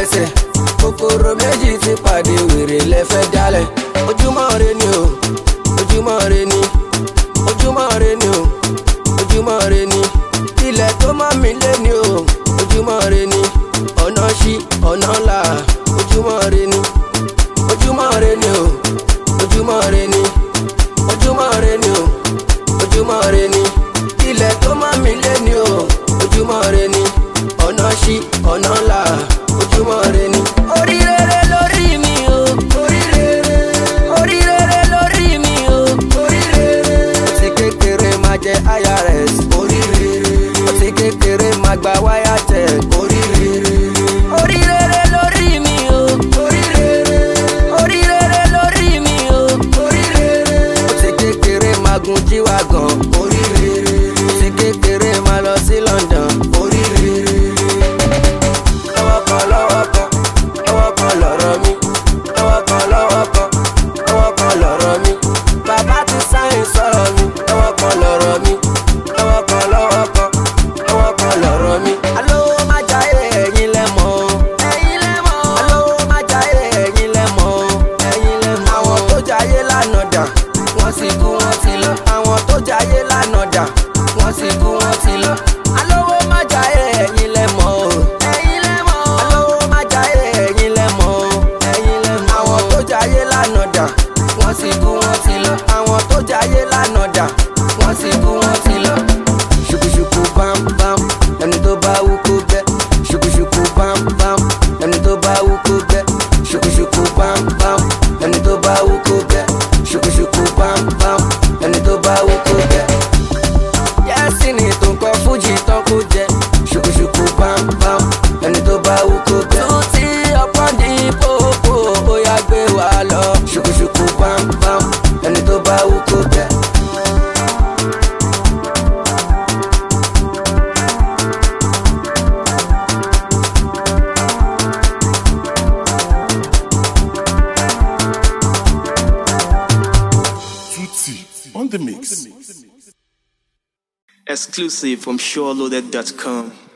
lẹ́sẹ̀ kòkòrò méjì ti pàdé wèrè lẹ́fẹ́ dálẹ̀ ojúmọ́ re ni o ojúmọ́ re ni ojúmọ́ re ni o ojúmọ́ re ni ilẹ̀ tó mọ́ mi lé ni o ojúmọ́ re ni ọ̀nà ṣí ọ̀nà là ojúmọ́ re ni ojúmọ́ re ni o ojúmọ́ re ni ojúmọ́ re ni o ojúmọ́ re ni ilẹ̀ tó mọ́ mi lé ni o ojúmọ́ re ni ọ̀nà ṣí ọ̀nà là ojúmọ́ re ni. orí rere lórí mi o orí rere orí rere lórí mi o orí rere. ó ti kékeré máa jẹ irs orí rere ó ti kékeré máa gba wáyà jẹ orí rere. orí rere lórí mi o orí rere orí rere lórí mi o orí rere. ó ti kékeré máa gun jíwá gan orí rere ó ti kékeré máa lọ sí london orí rere lọ́wọ́ kan lọ́wọ́ kan lọ́wọ́ kan lọ̀rọ̀ mi lọ́wọ́ kan lọ́wọ́ kan lọ́wọ́ kan lọ̀rọ̀ mi bàbá ti sáyìn sọ̀rọ̀ mi lọ́wọ́ kan lọ̀rọ̀ mi lọ́wọ́ kan lọ́wọ́ kan lọ́wọ́ kan lọ̀rọ̀ mi. alówó má jayé ẹ̀yin lẹ mọ̀ o. ẹ̀yin lẹ mọ̀ o. alówó má jayé ẹ̀yin lẹ mọ̀ o. ẹ̀yin lẹ mọ̀ o. àwọn tó jayé lánàá dà wọ́n sì kú wọ́n ti lọ. àwọn tó jayé lánàá dà wọ́n sì kú wọ́n ti lọ. alówó má jayé ẹ̀yin lẹ mọ̀ o. ẹ̀yin lẹ mọ̀ o. alówó má jayé ẹ̀yin lẹ mọ̀ o. ẹ̀yin lẹ mọ̀ o. àwọn tó jayé lánàá dà wọ́n sì kú wọ́n ti lọ. àwọn tó jayé lánàá dà wọ́n sì kú wọ́n ti lọ. ṣùkùṣùkù bámbám ẹni tó bá wú kó bẹ́. ṣùkùṣùkù bámbám ẹni tó bá wú kó bẹ́. ṣùkùṣùkù bámbám ẹni tó bá wú kó bẹ́. ṣùkùṣùkù bámbám ẹni tó bá wú kó bẹ́ yẹ́sì ni tó ń kọ́ fújì tán kó jẹ ṣùkùṣùkù bámbám ẹni tó bá wú kó bẹ́. tuntun ọpọ́n ní pópó ó yá gbé wa lọ ṣùkùṣùkù bámbám ẹni tó bá wú kó bẹ́. Tutti on the mix. Exclusive from SureLoaded.com.